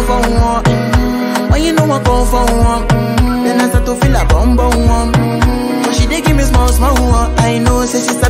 for one. Mm-hmm. When you know I come for one, mm-hmm. then I start to feel a bum bum one. Mm-hmm. But she dey give me small small one. I know say she sabi